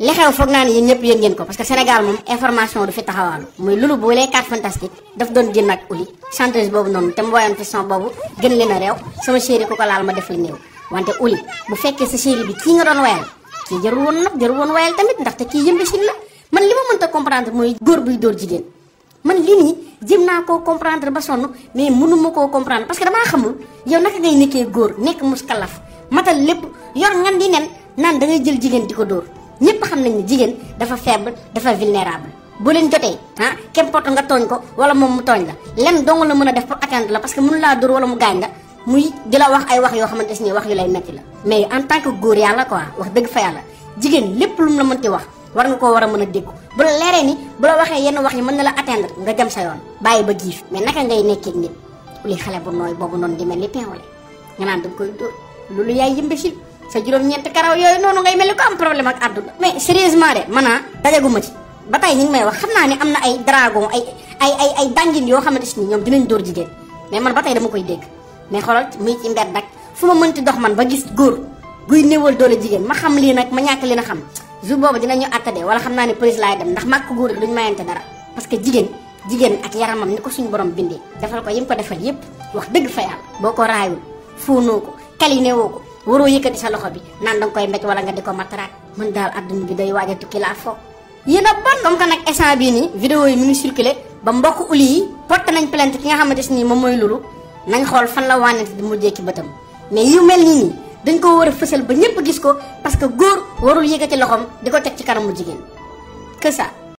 li xew foog naa ne yéen ñëpp yéen ngeen ko parce que Sénégal moom information du fi taxawaalu muy lulu bu les quatre fantastiques daf doon génn ak uli chanteuse boobu noonu te mu woyoon fi son boobu gën leen a réew sama chéri ku ko laal ma def la néew wante uli bu fekkee sa chéri bi kii nga doon woyal kii jarul woon nag jarul woon woyal tamit ndaxte kii yëmbisil la man li ma mënta comprendre mooy góor buy dóor jigéen man lii nii jëm naa koo comprendre ba sonn mais mënuma koo comprendre parce que damaa xamul yow naka ngay nekkee góor nekk muskalaf matal lépp yor ngan di nen naan da ngay jël jigéen di ko dóor ñëpp xam nañ ne jigéen dafa faible dafa vulnérable bu leen jotee ah qu'importe nga tooñ ko wala moom mu tooñ la lenn dong la mën a def pour atteindre la parce que mënu laa dóor wala mu gaañ la muy di la wax ay wax yoo xamante ni wax yu lay metti la mais en tant que góor yàlla quoi wax dëgg fa yàlla jigéen lépp lu mu la mënti wax war nga koo war a mën a déggu bu la leeree ni bu la waxee yenn wax yi mën na la atteindre nga jëm sa yoon bàyyi ba giif mais naka ngay nekkee nit li xale bu nooy boobu noonu di mel ni pinwale nga naan danga koy dóor loolu yaay yëmbesil sa juróom-ñeent karaw yooyu noonu ngay mel ni ko am problème ak àdduna mais sérieusement de man dajaguma ci ba tey ñu ngi may wax xam naa ne am na ay dragon ay ay ay ay dangin yoo xamante ni ñoom dinañ dóor jigéen mais man ba tey dama koy dégg mais xoolal muy ci mbedd nag fu ma mënti dox man ba gis góor guy néewal doole jigéen ma xam lii nag ma ñàkk li na xam jour boobu dinañu attade wala xam naa ne police laay dem ndax màkk góor yi duñu mayante dara parce que jigéen jigéen ak yaramam ni ko suñu borom bindee defal ko yim ko defal yépp wax dëgg fa yàlla boo ko raayul fóonoo ko kaline woo ko waroo yëkkati sa loxo bi naan danga koy mbéj wala nga di ko mataraat mën daal adduna bi day waaj a tukki laa foog yéen a bon comme que nag instant bii nii vidéo yi mu ngi circulé ba mbokk uli yi porté nañ plainte ki nga xamante si nii moom mooy lulu nañ xool fan la wànnante di mujjee ci bëtam mais yu mel nii nii dañ ko war a fësal ba ñëpp gis ko parce que góor warul yëkkati loxoom di ko teg ci kanamu jigéen que ça